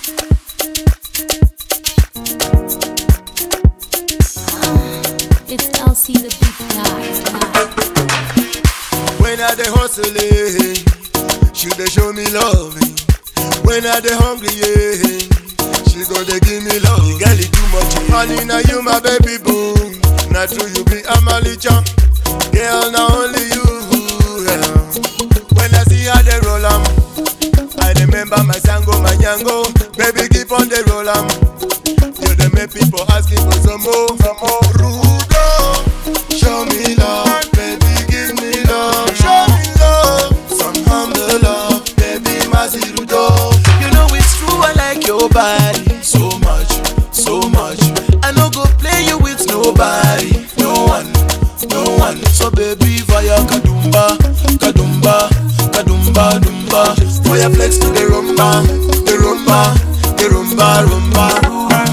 It's LC the big guy. When I dey hustle, eh, she dey show me love. eh. When I dey hungry, yeah, she go dey give me love. The girl is too much, honey, now you my baby boo. Now true you be Amalicha, girl, now only you. Yeah. When I see how they roll 'em, I remember my sango, my yango. Baby, keep on the roll 'em. You dey make people asking for some more, some more. Rudo, show me love, baby, give me love. Show me love, some humble love, baby, Mazi Rudo. You know it's true, I like your body so much, so much. I no go play you with nobody, no one, no one. So baby, via Kadumba, Kadumba, Kadumba, Dumba. Fire flex to the rumba, the rumba, the rumba, rumba.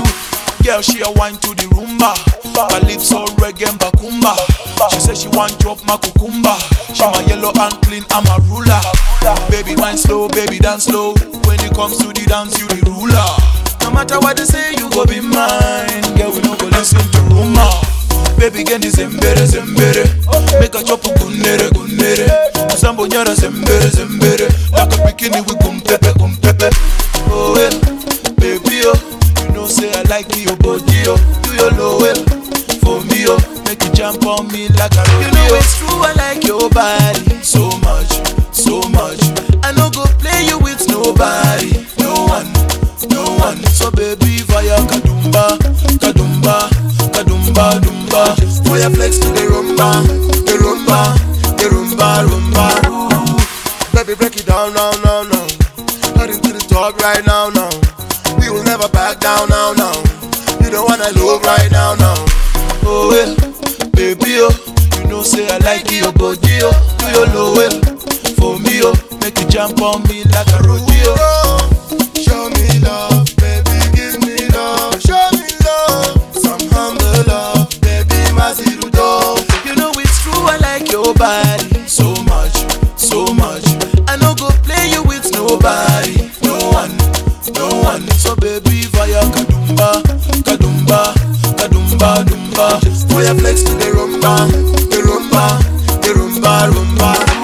Girl, she a wine to the rumba. Calypso, reggae, and bakumba. She say she want drop my cucumba. She my yellow and clean, I'm a ruler. Baby, wine slow, baby, dance slow. When it comes to the dance, you the ruler. No matter what they say, you go be mine. Girl, we no go listen to rumor. Baby, get this zembere, zembere. Make a chop gunere, gunere. Sambo nyara zembere, zembere. Like a bikini with gum pepe, gum pepe. Oh, yeah. Baby, oh. You know, say I like your body, oh. Do your low well for me, oh. Make you jump on me like a rodeo. You know it's true, I like your body so much, so much. I no go play you with nobody, no one, no one. So baby, via Kadumba, Kadumba, Kadumba, Dumba. Fire flex to the rumba, the rumba, the rumba, rumba. Baby, break it down, now, now, now. Heading to the top right now, now. We will never back down, now, now. You don't wanna love right now, now. Oh well, baby oh, you know say I like your body oh, do your low well for me oh, make you jump on me like a rodeo. Oh, show me love, baby, give me love. Show me love, some humble love, baby, Mazi Rudo. You know it's true, I like your body so much, so much. I no go play you with nobody, no one, no one. So baby, via Kadumba, Kadumba, Kadumba, Dumba. Fire flex to the rumba, the rumba, the rumba, rumba.